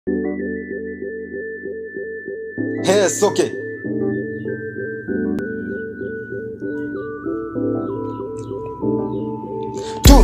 Yes, okay. Two.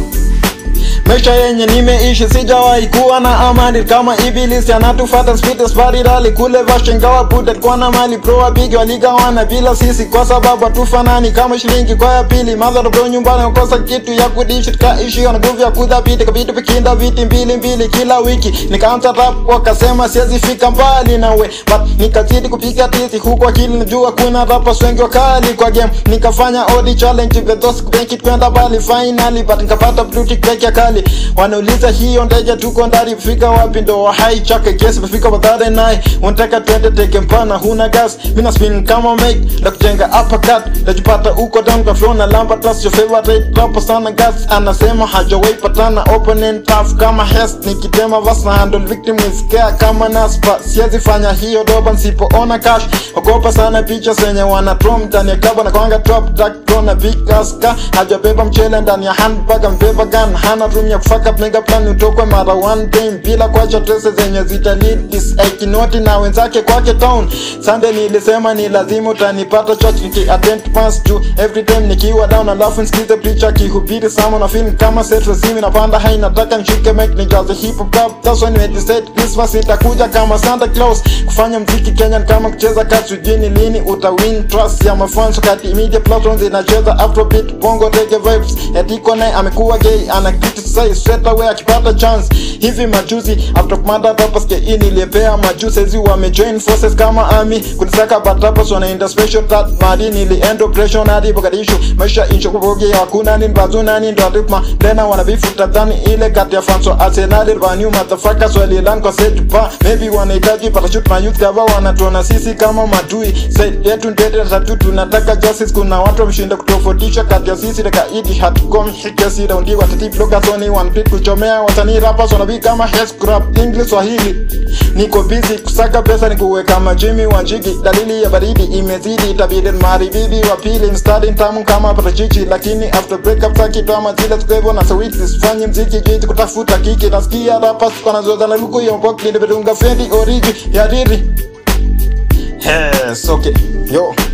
Maisha yenye nimeishi sijawahi kuwa na amani kama ibilisi anatufata spite sparirali kule vashengawa putet kwa na mali pro wapigi waligawana bila sisi kwa sababu hatufanani kama shilingi kwa ya pili madhara bro nyumbani ukosa kitu ya kudishi tukaishi na nguvu ya kudhabiti kavitu vikinda viti mbili mbili kila wiki nikaanza rap wakasema siwezi fika mbali nawe but nikazidi kupiga tizi huku akili najua kuna rappers wengi wakali kwa game nikafanya odi challenge vedos kubenki kwenda bali finally but nikapata blue tick peke ya kali wanauliza hiyo ndege tuko ndani fika wapi ndo hai chake kesi mefika badhare naye unataka twende teke mpana huna gas mina spin kama make na kujenga uppercut najipata uko down kwa flow na lamba tas your favorite rapper sana gas anasema hajawahi patana opponent tough kama hest nikitema vas na handle victim is care kama naspa siwezi fanya hiyo doba nsipoona cash ogopa sana picha zenye wana trom ndani ya kaba na kwanga top dark na big aska hajabeba mchele ndani ya handbag ambeba gun hana room ya kufaka mega plan utokwe mara one time bila kuacha trese zenye zita lead this aikinoti na wenzake kwake town Sunday nilisema ni lazima utanipata church niki attend mass juu every time nikiwa down alafu nisikize preacher kihubiri sama na film kama set resimi napanda hai nataka nishike mic nijaze hip hop rap that's when we decide Christmas itakuja kama Santa Claus kufanya mziki Kenya ni kama kucheza kati sijini lini uta win trust ya mafans wakati media platforms inacheza afrobeat bongo reggae vibes yatiko naye amekuwa gay ana criticize straight away akipata chance hivi majuzi after kumada rappers ke in ilipea majuzi hizi wamejoin forces kama army kunisaka but rappers wanaenda special that madi niliend operation hadi Mogadishu maisha incho kuboge hakuna nini bazuna nini ndo atipma tena wanabifuta dhani ile kati ya fans wa Arsenal wa new motherfuckers walilan kwa set pa maybe wanahitaji parachute na youth cover wanatuona sisi kama madui side yetu ndete tatu tunataka justice kuna watu wameshinda kutofautisha kati ya sisi na kaidi hatukomi hikesi raundi watati bloga soni one pit kuchomea wasanii rappers wanabii kama head scrap English Swahili niko busy kusaka pesa nikuweka majimi wanjigi dalili ya baridi imezidi itabidi maharibidi wa pili mstari tamu kama parachichi lakini after breakup sakitama zile tukwevo na sawiti sifanye mziki jiti kutafuta kiki nasikia rappers wanazoza na luku ya mpoki nibedunga fendi origi ya riri Yes, okay. Yo.